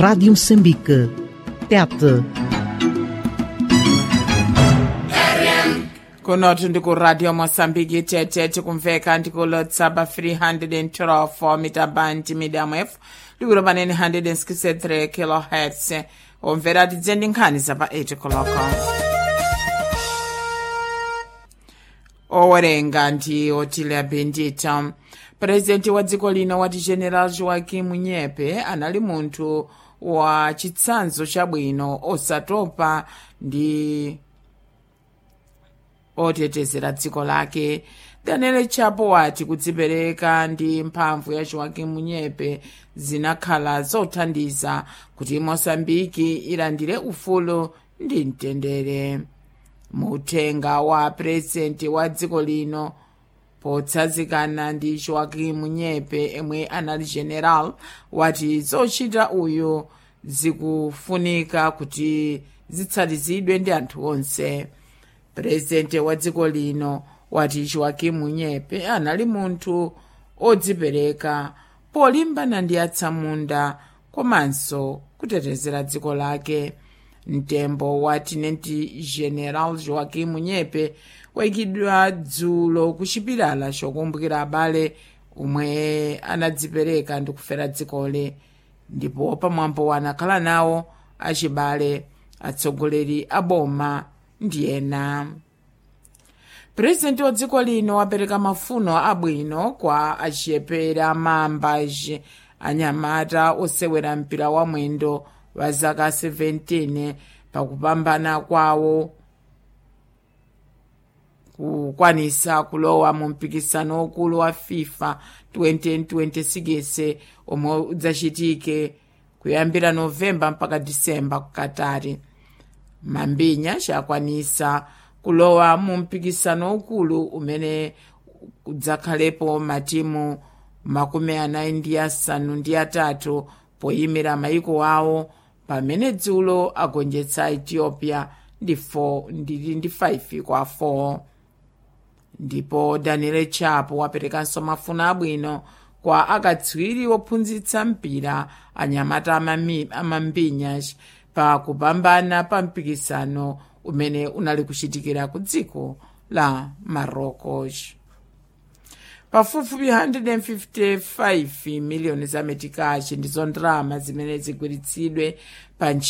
Rádio Moçambique. Tete. kunothi ndikuradio mosambiki tete tikumveka ndikulotsaba 312 mitabandi medium f likulo panene 163 kilohertz omvera tidze ndi nkhani zapa 8 koloko owerenga ndi otilia bendita purezidenti wa dziko lino wati general joaquim nyepe anali munthu wa chitsanzo chabwino osatopa ndi otetezera dziko lake daniel chapo wati kudzipereka ndi mphamvu ya joaquim nyepe zinakhala zothandiza kuti mosambiki ilandire ufulu ndi mtendere muthenga wa purezidenti wa dziko lino potsazikana ndi joaquim nyepe emwe anali general wati zochita uyu zikufunika kuti zitsatizidwe ndi anthu onse purezidenti wa dziko lino wati joaquim nyepe anali munthu odzipereka polimbana ndi atsamunda komanso kutetezera dziko lake mtembo wa tinenti general joaquim nyepe wayikidwa dzulo ku chipilala chokumbukira abale omwe anadzipereka ndi kufera dzikole ndipo pamwambo anakhala nawo achibale atsogoleri a boma ndi ena purezidenti wa dziko lino wapereka mafuno abwino kwa achiyepera mambaji anyamata osewera mpira wa mwendo wa zaka 17 pakupambana kwawo kukwanisa kulowa mu mpikisano wakulu wa fifa 2026 omwe udzachitike kuyambira novemba mpaka disemba ku katari mambinya chakwanisa kulowa mu mpikisano ukulu umene udzakhalepo matimu makumi anayi ndi asanu ndi atatu poyimira mayiko awo pamene dzulo agonjetsa ethiopia ndi 4 ndili ndi 5 kwa 4 ndipo daniel chapo waperekanso mafuno abwino kwa akatswiri ophunzitsa mpira anyamata amambinya pa kupambana pa mpikisano umene unali kuchitikira ku dziko la marocos pafupifupi 155 miliyoni za metikachi ndizo ndalama zimene zigwiritsidwe pa